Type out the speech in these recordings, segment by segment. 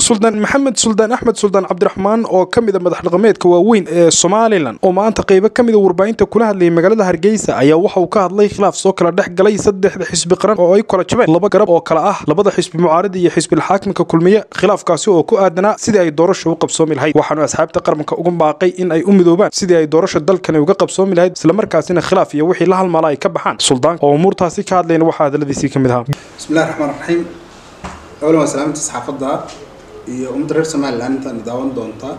suldaan maxamed suldaan axmed suldaan cabdiraxmaan oo ka mida madax dhaqameedka waaweyn ee somalilan oo maanta qeybo ka mida warbaahinta kula hadlayay magaalada hargeysa ayaa waxa uu ka hadlay khilaaf soo kala dhex galay saddexda xisbi qaran oo ay kala jabeen laba garab oo kale ah labada xisbi mucaarida iyo xisbilxaakimka kulmiye khilaafkaasi oo ku aadanaa sidii ay doorasha u qabsoomi lahayd waxaanu asxaabta qaranka uga baaqay in ay u midoobaan sidii ay doorasha dalkani uga qabsoomi lahayd islamarkaasina khilaaf iyo wixii la halmaala ay ka baxaan suldaanka oo umuurtaasi ka hadlayna waxaa hadaladiisii ka mid ahaa bismillahi raxmaan raxiim awlan waa salaamta saxaafadda iyo ummadda reer somalilan intaan daawan doonta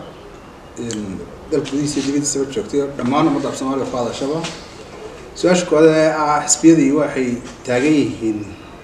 dalka gudihiisa iyo dibadiisaba joogtay dhammaan ummadda af soomaaliya ku hadashaba su-aasha koowaad ee ah xisbiyadii waxay taagan yihiin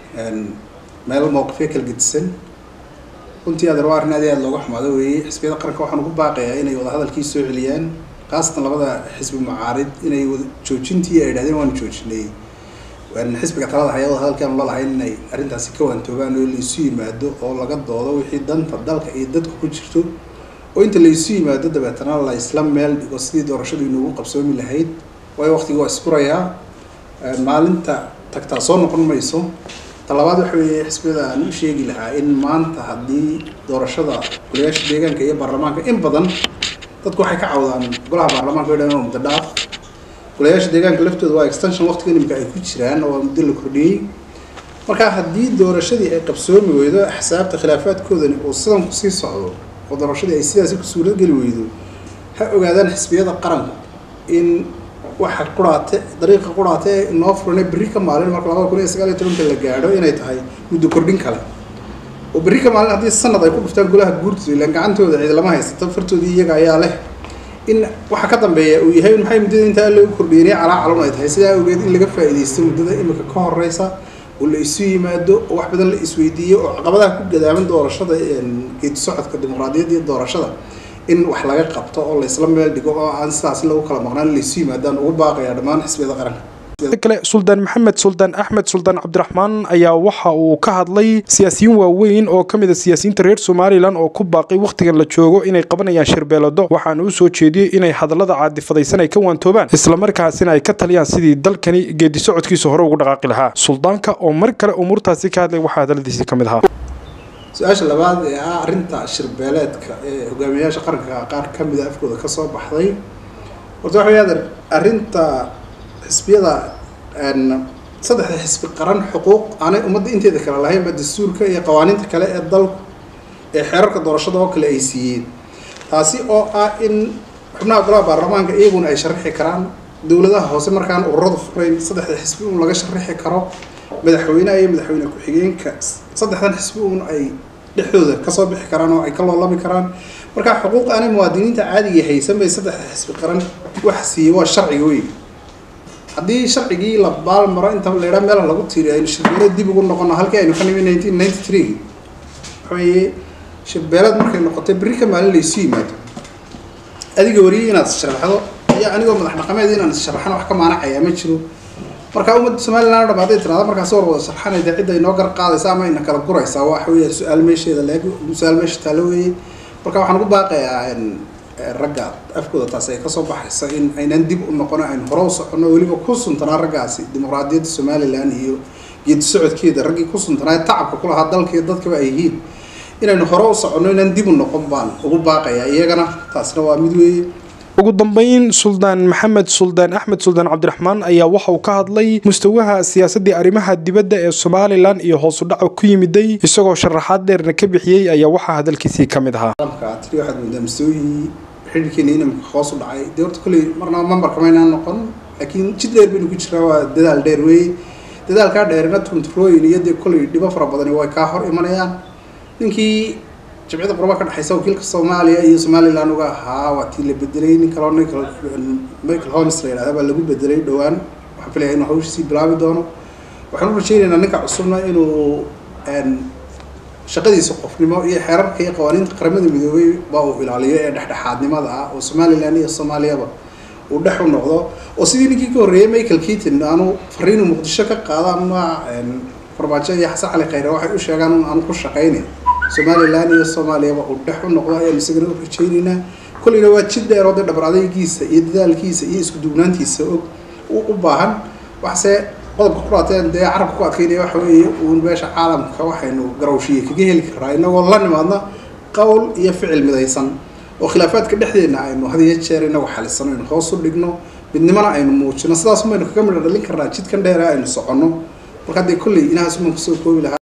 meel mowqifyo kala gedisan runtii adeer waa arrin aad iyo aad looga xumaado weeye xisbiyada qaranka waxaan ugu baaqayaa inay wadahadalkii soo celiyaan khaasatan labada xisbi mucaarid inay wada joojintii ay idhahdeen waanu joojinay xisbiga talada haya wadahadalkaanu lalahayn inay arrintaasi ka waantoogaan oo laisu yimaado oo laga doodo wixii danta dalka iyo dadka ku jirto oo inta laisu yimaado dabeetana la isla meel dhigo sidii doorashadu inoogu qabsoomi lahayd waayo waqtiga waa isfurayaa maalinta tagtaa soo noqon mayso talabaad waxa weeye xisbiyada aan u sheegi lahaa in maanta haddii doorashada golayaasha deegaanka iyo baarlamaanka in badan dadku waxay ka cawdaan golaha baarlamaanka o dhan oo muddo dhaaf golayaasha deegaanka laftooda waa extension waqtiga imika ay ku jiraan oo muddo la kordhiyey marka haddii doorashadii ay qabsoomi weydo axsaabta khilaafaadkoodani uu sidan kusii socdo oo doorashadii ay sidaasi ku suuradgeli weydo ha ogaadaan xisbiyada qaranku in waxa quraate dariiqa quraate ee inoo furane berri ka maalin marka labada kun iyo sagaal iyo tobanka la gaadho inay tahay muddo kordhin kale oo berri ka maalin haddii sanad ay ku dhuftaan golaha guurtooda ilaan gacantooda cid lama haysato fartoodii iyaga ayaa leh in waxa ka dambeeya uu yahay maxay muddada intaa loogu kordhiyay calaa calon ay tahay sidaa awgeed in laga faa'iidaysto muddada imika ka horeysa oo la isu yimaado oo wax badan la isweydiiyo oo caqabadaha ku gadaaman doorashada geedi socodka dimuqraadiyadda iyo doorashada in wax laga qabto oo la isla meel dhigo oo aan sidaas lagu kala maqnaan la isu yimaadaan ugu baaqaya dhammaan xisbiyada qaranka kale suldaan maxamed suldaan axmed suldaan cabdiraxmaan ayaa waxa uu ka hadlay siyaasiyiin waaweyn oo ka mid a siyaasiyiinta reer somalilan oo ku baaqay wakhtigan la joogo inay qabanayaan shirbeelado waxaana u soo jeediyey inay hadallada caadifadaysan ay ka waantoobaan islamarkaasina ay ka taliyaan sidii dalkani geedi socodkiisa hore ugu dhaqaaqi lahaa suldaanka oo mar kale umuurtaasi ka hadlay waxaa hadalladiisii ka mid ahaa su-aasha labaad ee ah arrinta shirbeeleedka ee hogaamiyayaasha qaranka qaar ka mida afkooda kasoo baxday horta waxa weyaadan arrinta xisbiyada saddexda xisbi qaran xuquuq aanay ummadda inteeda kale lahaynba dastuurka iyo qawaaniinta kale ee dalku ee xeerarka doorashada oo kale ay siiyeen taasi oo ah in xubnaha golaha baarlamaanka iyaguna ay sharaxi karaan dowladaha hoose markaan ururadu furayn saddexda xisbi uun laga sharaxi karo madaxweyneha iyo madaxweyne ku-xigeenka saddexdan xisbi uun ay dhexdooda kasoo bixi karaan oo ay ka loolami karaan marka xuquuq aanay muwaadiniinta caadiga haysan bay saddexda xisbi qaran wax siiyey waa sharciga weyn haddii sharcigii la baalmaro inta la yidhaha meela lagu tiiriyo aynu shirbeelad dib ugu noqono halkii aynu ka nimi nineteen ninety three waxaweeye shirbeelad markay noqotay berri ka maalin laysu yimaado adiga wariyay inaad sharaxdo iyo anigoo madax dhaqameed inaan sharaxano wax ka maanacaya ma jiro marka ummadda somalilan o dham hadday tirahda markaas war wada sharxanayda cidda inoo gar qaadaysa ama ina kala guraysaa waxa weeya su-aal meesheeda leeg su-aal meesha taalo weeye marka waxaan ugu baaqayaa ragga afkooda taasi ay kasoo baxaysa in aynan dib u noqono aynu hore u soconno weliba ku suntanaa raggaasi dimuqraadiyadda somalilan iyo geedi socodkeeda raggii ku suntanaa tacabka kulahaa dalkaiyo dadkaba ay yihiin inaynu hore u soconno inaan dib u noqon baan ugu baaqayaa iyagana taasina waa mid weeye ugu dambeyn suldaan maxamed suldaan axmed suldaan cabdiraxmaan ayaa waxa uu ka hadlay mustawaha siyaasaddii arrimaha dibadda ee somalilan iyo hoosu dhaca ku yimiday isagoo sharaxaad dheerna ka bixiyey ayaa waxaa hadalkiisii ka mid ahaa tiri waxaad moodaa mustawihii xidhiirkeena inamka hoos u dhacay dee horta kolley marnaba mambarka maynaan noqon laakiin jid dheer baynu ku jiraa waa dadaal dheer weeye dadaalkaa dheerina tunturooyin iyo dee kolley dhibo fara badani way kaa hor imanayaan ninkii jimcida qurba ka dhexaysa wakiilka soomaaliya iyo somalilan uga ahaa waa tii la bedelay nin kaloo michael holmes la yidhahda baa lagu bedelay dhowaan waxaan filaya inuu hawshiisii bilaabi doono waxaan u rajeynaynaa ninka cusubna inuu shaqadiisa qofnimo iyo xeerarka iyo qawaaniinta qaramada midoobay baa uu ilaaliyo ee dhexdhexaadnimada ah oo somalilan iyo soomaaliyaba uu dhex u noqdo oo sidii ninkii ka horreeyay michael keaton aanu fariinu muqdisho ka qaada ama farmaajo iyo xasan cali khayre waxay u sheegaan un aanu ku shaqaynayn somalilan iyo soomaaliyaba uu dhex u noqdo ayaan isagana u rajeynaynaa kolleyna waa jid dheer oo dee dhabar adaygiisa iyo dadaalkiisa iyo isku duubnaantiisa og u baahan waxse qodobka quraateen dee carabka ku adkaynaya waxa weeye uun beesha caalamka waxaynu garawshiye kaga heli karaa inagoo la nimaadna qowl iyo ficil midaysan oo khilaafaadka dhexdeena aynu had iyo jeer inagu xalisano aynu hoos u dhigno midnimana aynu muujino sidaas baynu kaga midho dhalin karnaa jidkan dheera aynu soconno marka haddee kolley inahaas uman kusoo koobi lahaa